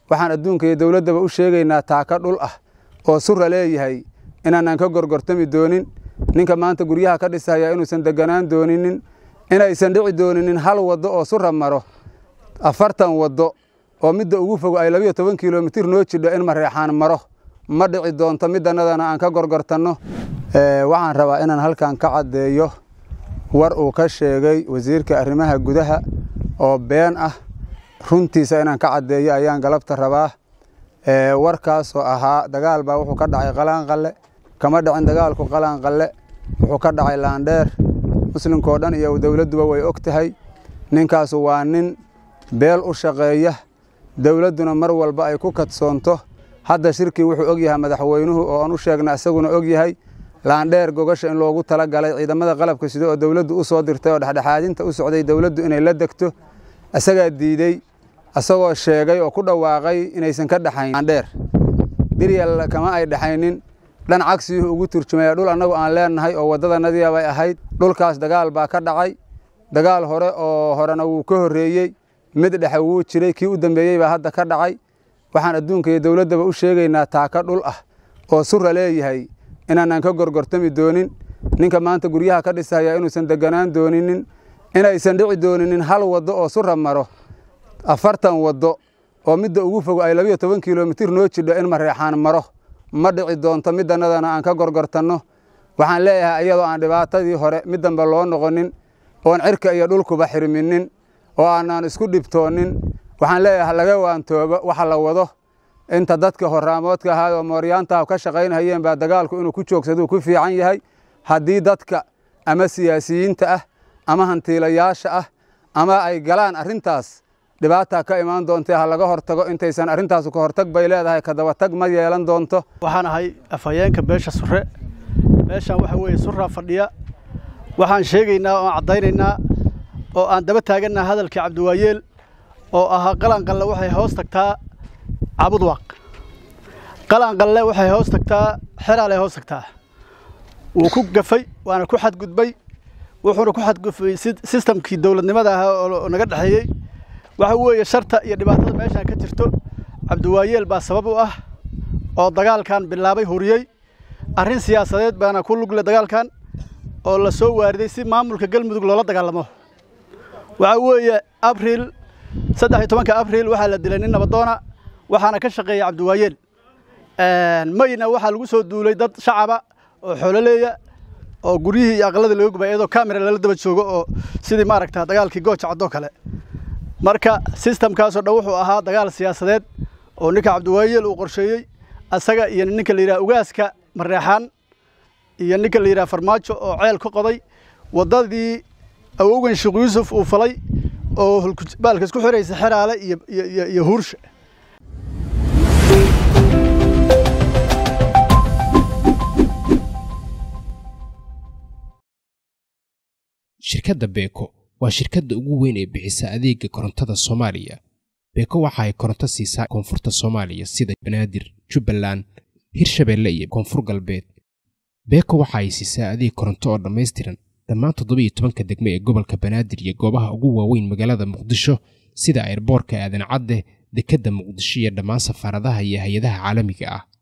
waxaan adduunka iyo dowladdaba u sheegaynaa taaka dhul ah oo sura leeyahay inaanaan ka gorgortami doonin ninka maanta guryaha ka dhisaya inuusan deganaan dooninin inaysan dhici dooninin hal waddo oo sura maro afartan waddo oo midda ugu fogo ay labiyo toban kilomitir noo jidho in mareexaan maro ma dhici doonto midannadana aan ka gorgortanno waxaan rabaa inaan halkan ka caddeeyo war uu ka sheegay wasiirka arrimaha gudaha oo been ah runtiisa inaan ka caddeeyo ayaan galabta rabaa warkaasoo ahaa dagaal baa wuxuu ka dhacay qalaanqalle kama dhicin dagaalku qalaanqalle wuxuu ka dhacay laandheer muslimkao dhan iyo dowladduba way og tahay ninkaasu waa nin beel u shaqeeya dowladduna mar walba ay ku kadsoonto hadda shirkii wuxuu og yahay madaxweynuhu oo aan u sheegna isaguna og yahay laandheer gogasha in loogu tala galay ciidamada qalabka sida oo dowladdu u soo dirtay oo dhexdhexaadinta u socday dowladdu inay la degto isagaa diidey isagoo sheegay oo ku dhawaaqay inaysan ka dhexayn laandheer diryal kama ay dhexaynin dhan cagsiyuhu ugu turjumaya dhul annagu aan leennahay oo waddadanadiya bay ahayd dhulkaas dagaal baa ka dhacay dagaal hore oo horena wuu ka horreeyey mid dhexe wuu jiray kii u dambeeyey baa hadda ka dhacay waxaan adduunka iyo dowladdaba u sheegaynaa taaka dhul ah oo sura leeyahay inaanaan ka gorgortami doonin ninka maanta guryaha ka dhisaya inuusan deganaan dooninin inaysan dhici dooninin hal waddo oo sura maro afartan waddo oo midda ugu fogo ay labiyo toban kilomitir noo jidho in mareexaan maro ma dhici doonto midannadana aan ka gorgortanno waxaan leeyahay iyadoo aan dhibaatadii hore mid dambe loo noqonin oon cirka iyo dhulkuba xirminin oo aanaan isku dhibtoonin waxaan leeyahay laga waantoobo waxa la wado inta dadka horaamoodka ahaa oo mooryaantaha ka shaqaynhayeen baa dagaalku inuu ku joogsaduu ku fiican yahay haddii dadka ama siyaasiyiinta ah ama hantiilayaasha ah ama ay galaan arrintaas dhibaataa ka imaan doontae ha laga hortago intaysan arrintaasu ka hortag bay leedahay kadabatag ma yeelan doonto waxaan ahay afhayeenka beesha sure meeshaan waxa weeye suraa fadhiya waxaan sheegaynaa oo aan caddaynaynaa oo aan daba taagannaha hadalkii cabdiwaayeel oo ahaa qalanqalle waxay hoos tagtaa cabudwaaq qalanqalle waxay hoos tagtaa xeraalay hoos tagtaa wuu ku gafay waana ku xadgudbay wuxuuna ku xadgudbay sistamkii dowladnimada ahaa oo naga dhexeeyey waxa weeye sharta iyo dhibaatada meeshaan ka jirto cabdiwaayeel baa sabab u ah oo dagaalkan bilaabay huriyey arrin siyaasadeed baana ku lugle dagaalkan oo la soo waariday si maamulka galmudug loola dagaalamo waxaa weeye abriil saddex iyo tobanka abriil waxaa la dilay nin nabadoona waxaana ka shaqeeya cabdiwaayeel mayna waxaa lagu soo duulay dad shacaba oo xoololeeya oo guryihii iyo aqalladii laga gubay iyadoo kamera lala daba joogo oo sidii maaragta dagaalkii gooja caddoo kale marka sistamkaasoo dhan wuxuu ahaa dagaal siyaasadeed oo ninka cabdiwaayeel uu qorsheeyey asaga iyo ninka la yidhaha ugaaska mareexaan iyo ninka la yidhaha farmaajo oo ceel ka qoday waddadii awowgan sheekh yuusuf uu falay oo baalka isku xiraysa xeraale iyo huursha shirkadda beeko waa shirkadda ugu weyn ee bixisa adeega korontada soomaaliya beeko waxa ay koronto siisaa koonfurta soomaaliya sida banaadir jubbaland hirshabeelle iyo koonfur galbeed beeko waxa ay siisaa adeeg koronto oo dhammaystiran dhammaan toddobiiyo tobanka degmo ee gobolka banaadir iyo goobaha ugu waaweyn magaalada muqdisho sida airboorka aadan cadde dekedda muqdisho iyo dhammaan safaaradaha iyo hay-adaha caalamiga ah